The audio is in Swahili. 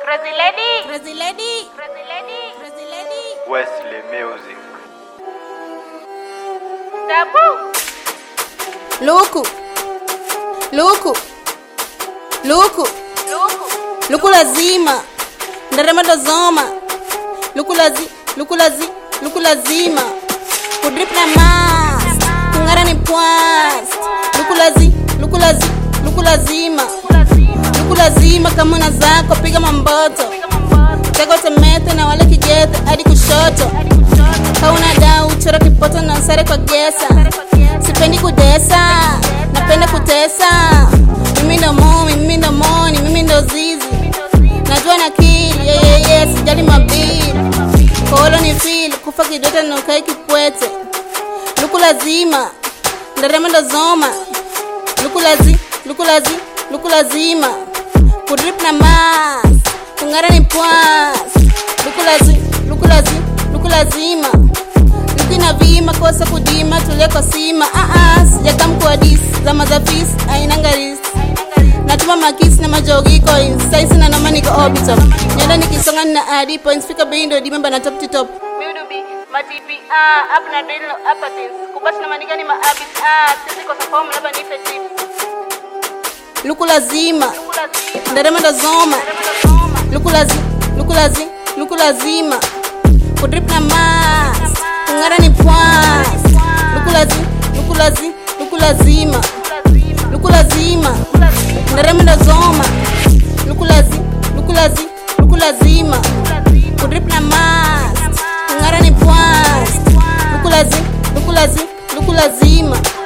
Crazy lady. Crazy lady. Crazy lady. Crazy lady. Wesley Music. Tabu. Luku. Luku. Luku. Luku. Luku lazima. Ndarema dozoma. Luku lazi. Luku lazi. Luku lazima. Kudrip na mas. Kungara ni pwas. Luku lazi. Luku lazi. Luku lazima. Luku lazima kama una zako piga mamboto. Tego temete na wale kijete hadi kushoto. Kauna dau chora kipoto na sare kwa gesa. Sipendi kudesa, napenda kutesa. Mimi ndo momi, mimi ndo moni, mimi ndo zizi. Najua na kili, yeah, yeah, yeah, sijali mabili. Kolo ni fili, kufa kidota na ukai kipwete. Luku lazima, ndarema ndo zoma. Luku lazi, luku lazi, luku lazima. Kudrip na mas, kungara ni pwas. Luku lazi, luku lazi, luku lazima Luki vima kosa kudima tule kwa sima ah ah sijaka mkuadis zama za fis ainanga risk natuma makisi na majogi coins saisi na noma niko orbital nyenda nikisonga na adi points fika bei ndo dimemba na top to top Miudubi. Matipi. Ah. Up na drill. Upper things. Kubashi na manika ni maabit. Ah. Sisi kwa safamu labda nife chip. luku lazima Kula zima. ndarema ndo zoma Soma. luku lazi luku lazi luku lazima kudrip na mas kungara ni pwas luku lazi luku lazi luku lazima Kula zima. luku lazima Kula zima. ndarema ndo zoma luku lazi luku lazi luku lazima Kula zima. kudrip na mas kungara ni pwas luku lazi luku lazi luku lazima